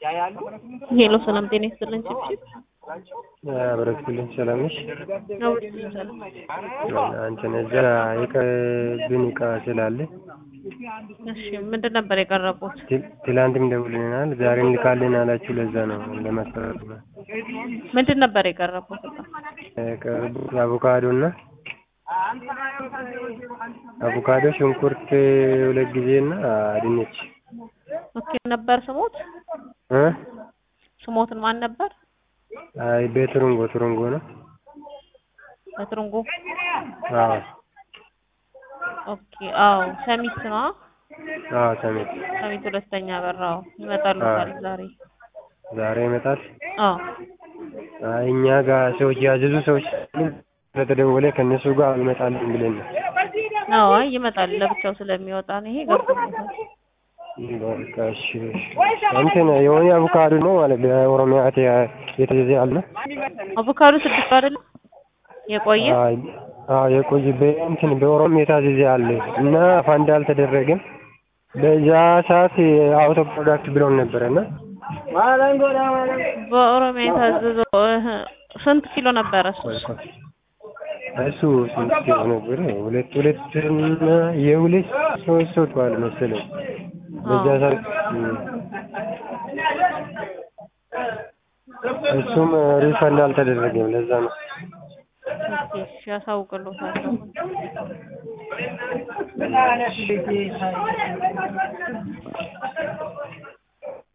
ሄሎ ሰላም ጤና ይስጥልን ችብችብ አብረክልኝ ሰላም ነሽ? አውርድ ሰላም አንቺን እዛ የቀረብን እቃ ስላለ እሺ ምንድን ነበር የቀረቡት ት- ትላንትም ደውልናል፣ ዛሬም ልካልን አላችሁ። ለዛ ነው ለማስፈራት ነው ምንድን ነበር የቀረቡት እቃ የቀረቡት አቮካዶ እና አቮካዶ፣ ሽንኩርት ሁለት ጊዜ እና ድንች ኦኬ ነበር ስሞት እ ስሞትን ማን ነበር አይ በትሩንጎ ትሩንጎ ነው። በትርንጎ አዎ ኦኬ አዎ ሰሚት ነው አዎ ሰሜት ሰሚት ሁለተኛ በራው ይመጣሉ አዎ። ዛሬ ዛሬ ይመጣል። አዎ አይ እኛ ጋር ሰዎች ያዘዙ ሰዎች ስለተደወለ ከእነሱ ጋር ይመጣልን ብለን ነው። አዎ አይ ይመጣል ለብቻው ስለሚወጣ ነው ይሄ ገብቶኛል በቃ እሺ እሺ። እንትን የሆነ አቮካዶ ነው ማለት በኦሮሚያ ተ- የተዘዘ አለ። አቮካዶ ስድስት አይደለም የቆየ አይ አዎ የቆየ በእንትን በኦሮሚያ የታዘዘ አለ እና ፋንድ አልተደረገም። በዛ ሰዓት አውቶ ፕሮዳክት ብለውን ነበረ እና በኦሮሚያ የታዘዘው እህ፣ ስንት ኪሎ ነበረ እሱ እሱ ስንት ኪሎ ነበር? ሁለት ሁለት እና የሁለት ሶስት ሰው ተዋል መሰለኝ በዛ ሰዓት እም። እሱም ሪፈንድ አልተደረገም። ለዛ ነው ኦኬ እሺ አሳውቅልዎታለሁ